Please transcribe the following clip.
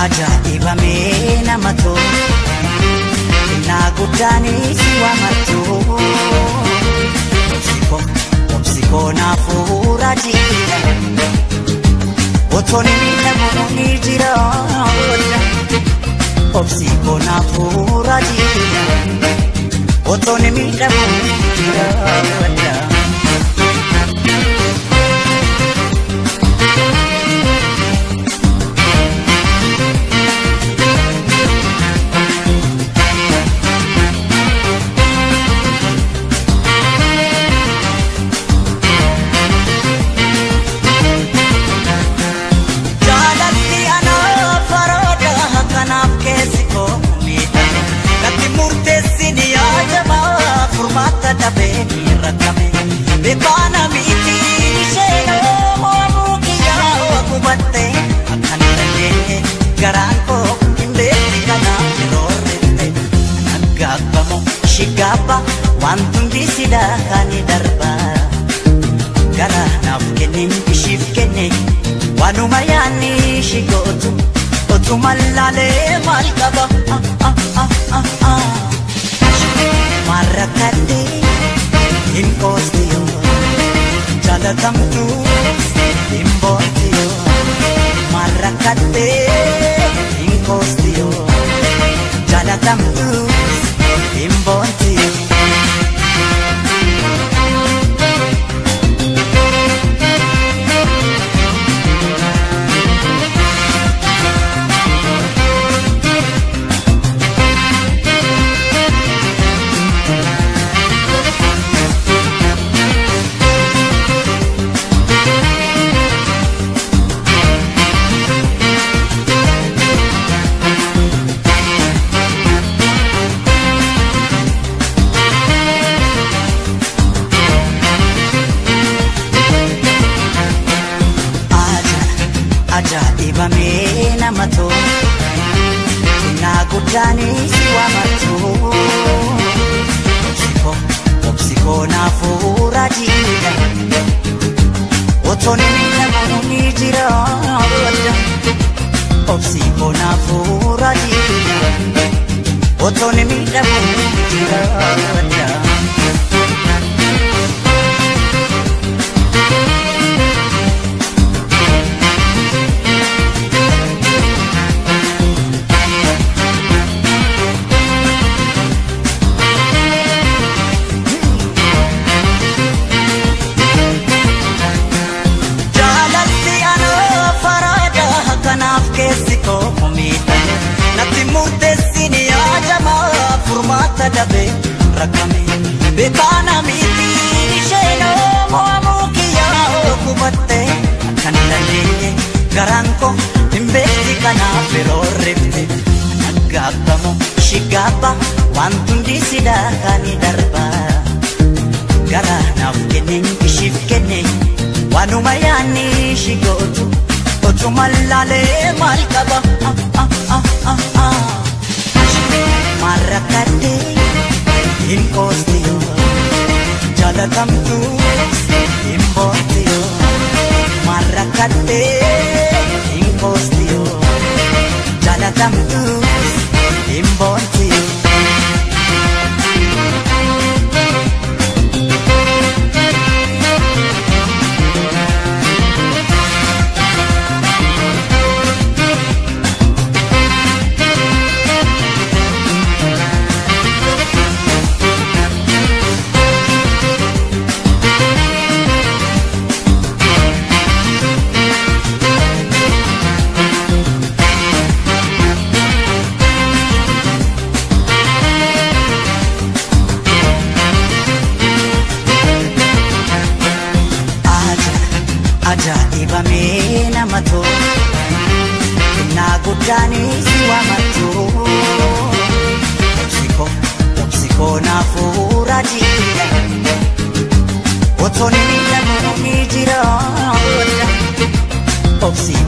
ajaa'ibamee nama tolu innaa guddaanis si waamattu obsikoo obsikoo naafuura jiidha otoon miidhamu ni jira obsikoo naafuura jiidha otoon miidhamu ni jira. Jaalatti anaa farooda kanaaf keessi koo miidhame Natti murteessini yaajamaa furmaata dhabee ni rakkame Beekaana miti isheenoo moomuu kiyyaa gubatte Akkan dhageenye garaan koo hin beekne kanaaf yeroo rifte Naggaabbamoo shigaabba wantu hundi sidaa kaani darbaa gara naaf kenneen ishiif kenne waanuma yaanni ishii gootu otuma laalee maal qaba Ah, ah, ah, ah, ah. maal rakkadhee hin qoosti yoo jaalatamtu hin boonti yoo maal rakkadhee hin qoosti yoo jaalatamtu hin boonti yoo. ajaa'ibamee nama tolu innaa guddaanis si waamattu obsikoo obsikoo naafuura jiidha otoon miidhamu ni jira obsikoo naafuura jiidha otoon miidhamu ni jira. Jaalatti anaa faraada kanaaf keessi koo miidhame natti murteessini yaajamaa furmaata dhabee rakkame beekaana miti isheenoo mo'amuu kiyyaa gubatte akkan dandeenye garaan koo hin beekti kanaaf yeroo rifte naggaabbamoo shigaabba wantu hundi sidaa kaani darbaa. gara naaf kenneen ishiif kenne waanuma yaanni ishii gootu otuma laalee maal qaba Ah, ah, ah, ah, ah. maal rakkadhee hin qoosti yoo jaalatamtu hin boonti yoo maal rakkadhee hin qoosti yoo jaalatamtu hin boonti yoo. ajaa'ibamee nama tolu innaa guddaanis si waamattu obsikoo obsikoo naafuura jiidha otoon miidhamu ni jira obsikoo